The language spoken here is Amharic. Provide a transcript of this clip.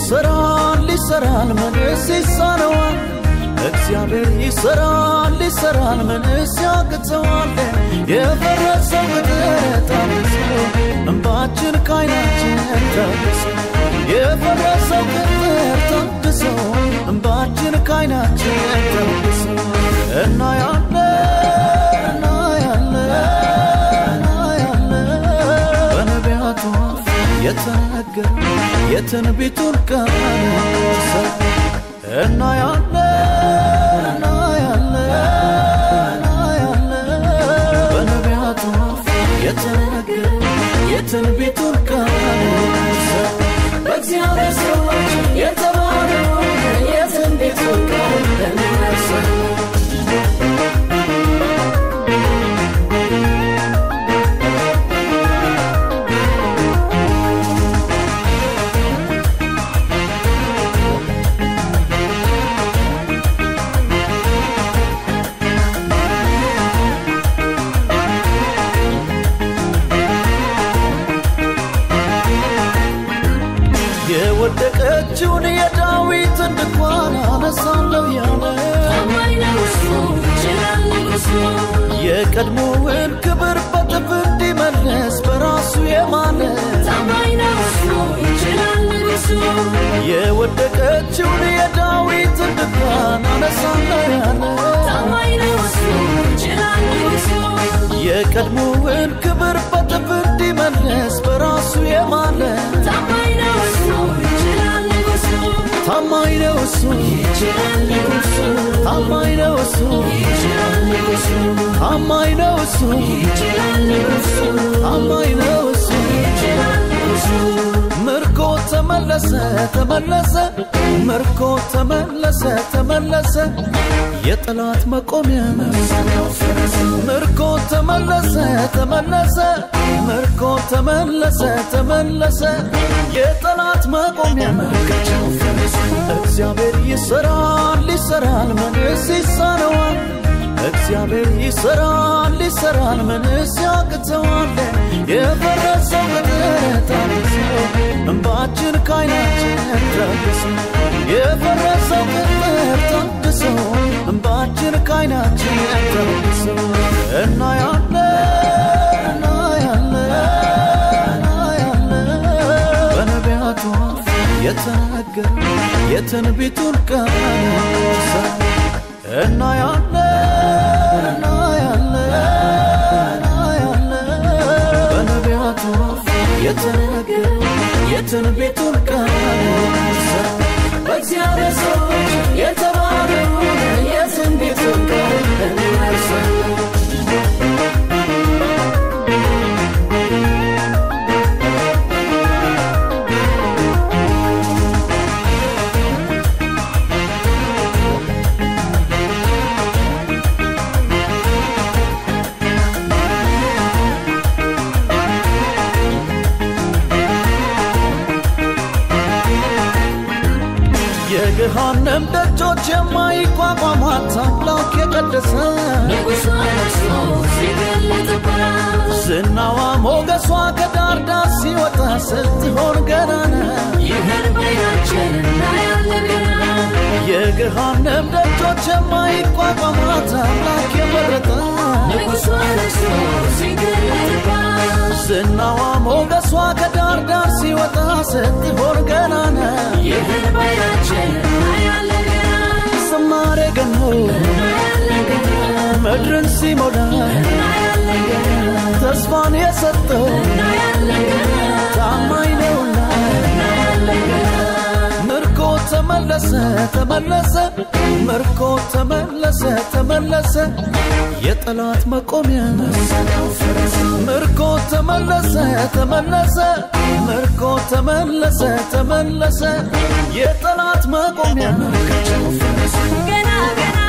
ይሰራል ይሰራል ምንስ ይሳነዋል? እግዚአብሔር ይሰራል ይሰራል ምንስ ያቅተዋል? የፈረሰው ቅጥር ታድሶ እንባችን ከዓይናችን ታድሶ የፈረሰው ቅጥር ታድሶ እንባችን ከዓይናችን ታድሶ እናያለን እናያለን እናያለን በነቢያቱ አፍ የተነገረ የትንቢቱን ቃል ሰ- እናያለን እናያለን እናያለን በነቢያቱ አፍ የተነገረ የትንቢቱን ቃል ሰ- በእግዚአብሔር ሰዎች የተባለውን የትንቢቱን ቃል እንመርሳለን። የወደቀችውን የዳዊትን ድንኳን አነሳለሁ ያለ ታማኝ ነው እሱ፣ ይችላል ንጉሡ። የቀድሞውን ክብር በጥፍ እንዲመለስ በራሱ የማለ ታማኝ ነው እሱ፣ ይችላል ንጉሡ። የወደቀችውን የዳዊትን ድንኳን አነሳለሁ ያለ ታማኝ ነው እሱ፣ ይችላል ንጉሡ። የቀድሞውን ክብር በጥፍ እንዲመለስ በራሱ የማለ ታማኝ ነው እሱ፣ ይችላል ንጉሡ። ታማኝ ነው እሱ ይችላል ንጉሡ። ታማኝ ነው እሱ ይችላል ንጉሡ። ታማኝ ነው እሱ ይችላል ንጉሡ። ታማኝ ነው እሱ ይችላል ንጉሡ። ምርኮ ተመለሰ ተመለሰ ምርኮ ተመለሰ ተመለሰ የጠላት መቆሚያ ምርኮ ተመለሰ ተመለሰ ምርኮ ተመለሰ ተመለሰ የጠላት መቆሚያ እግዚአብሔር ይሰራል ይሰራል ምንስ ይሳነዋል? እግዚአብሔር ይሰራል ይሰራል ምንስ ያቅተዋል? የፈረሰው ቅጥር ታድሶ እንባችን ከዓይናችን ታድሶ የፈረሰው ቅጥር ታድሶ እንባችን ከዓይናችን ታድሶ እናያለን እናያለን እናያለን በነቢያቱ አፍ የተነገረ የትንቢቱን ቃል ሰ- እናያለን እናያለን እናያለን በነቢያቱ አፍ የተነገረ የትንቢቱን ቃል ሰ- በእግዚአብሔር ሰዎች የተባለውን የትንቢቱን ቃል እንመርሳለን። የገሃነም ደጆች የማይቋቋሟት አምላክ የቀደሰ ንጉሡ ነግሶ ሲገለጥባት ዝናዋ ሞገሷ ከዳር ዳር ሲወጣ ስትሆን ገናና ይህን በዓይናችን እናያለን ገና። የገሃነም ደጆች የማይቋቋሟት አምላክ የመረጠ ንጉሡ ነግሶ ሲገለጥባት ዝናዋ ሞገሷ ከዳር ዳር ሲወጣ ስትሆን ገናና ይህን በዓይናችን እናያለን ገና። ዝማሬ ገኖ እናያለን ገና። ምድርን ሲሞላ እናያለን ገና። ተስፋን የሰጠው እናያለን ገና። ታማኝ ነውና እናያለን ገና። ምርኮ ተመለሰ ተመለሰ ምርኮ ተመለሰ ተመለሰ የጠላት መቆሚያ ምርኮ ተመለሰ ተመለሰ ምርኮ ተመለሰ ተመለሰ የጠላት መቆሚያ ገና ገና